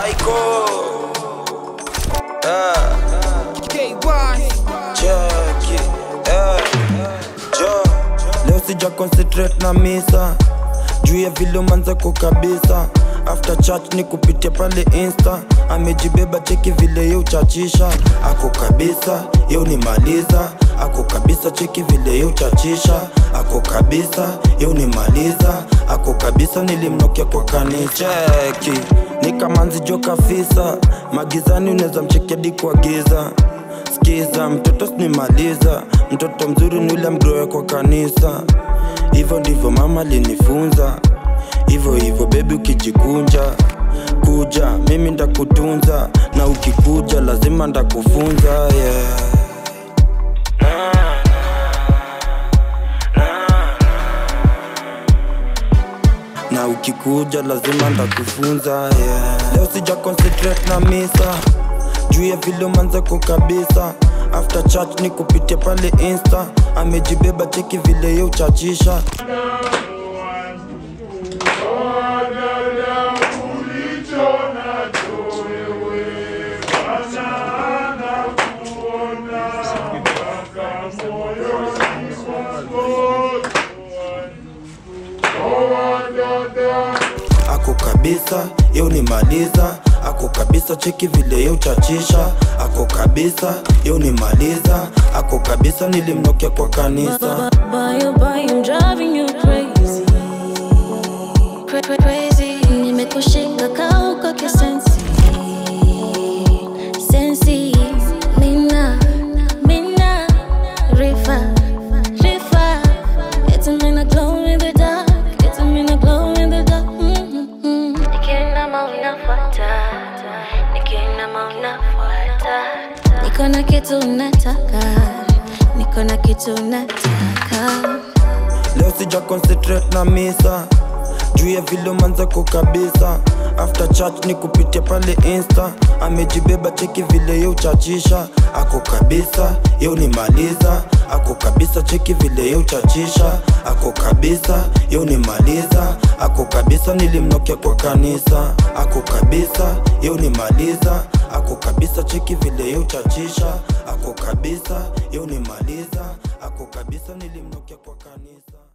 Aiko eh, cheki eh, jo leo sija concentrate na misa juu ya vile umanzako kabisa after church ni kupitia pale insta amejibeba cheki vile ye uchachisha ako kabisa ye unimaliza ako kabisa cheki vile ye uchachisha ako kabisa ye unimaliza ako kabisa nilimnokia kwa kanisa cheki ni kamanzi jo kafisa magizani unaweza mchekedi kwa giza skiza mtoto sinimaliza mtoto mzuri ni ule mgroe kwa kanisa hivyo ndivyo mama linifunza hivyo hivyo bebi ukijikunja kuja mimi ndakutunza na ukikuja lazima ndakufunza yeah. na ukikuja lazima ndakufunza yeah. leo sija concentrate na misa juu ya vile umanzako kabisa after church ni kupitia pale insta amejibeba cheki vile ye uchachisha ako kabisa ye unimaliza ako kabisa cheki vile ye uchachisha ako kabisa ye unimaliza ako kabisa nilimnokia kwa kanisa Boy, oh boy, I'm driving you crazy. Cra- cra- Crazy. Nimekushika kauko kisensi. Sensi. Mina. Mina. Rifa. Rifa. It's a mina glow in the dark. It's a mina glow in the dark. Mm-hmm. Nikienda mauna fuata. Nikienda mauna fuata. Niko na kitu nataka. Niko na kitu nataka. leo sija concentrate na misa juu ya vile umanzako kabisa after church ni kupitia pale insta amejibeba cheki vile ye uchachisha ako kabisa ye unimaliza ako kabisa cheki vile ye uchachisha ako kabisa ye unimaliza ako kabisa nilimnokia kwa kanisa ako kabisa ye unimaliza ako kabisa cheki vile ye uchachisha ako kabisa ye unimaliza ako kabisa nilimnokia kwa kanisa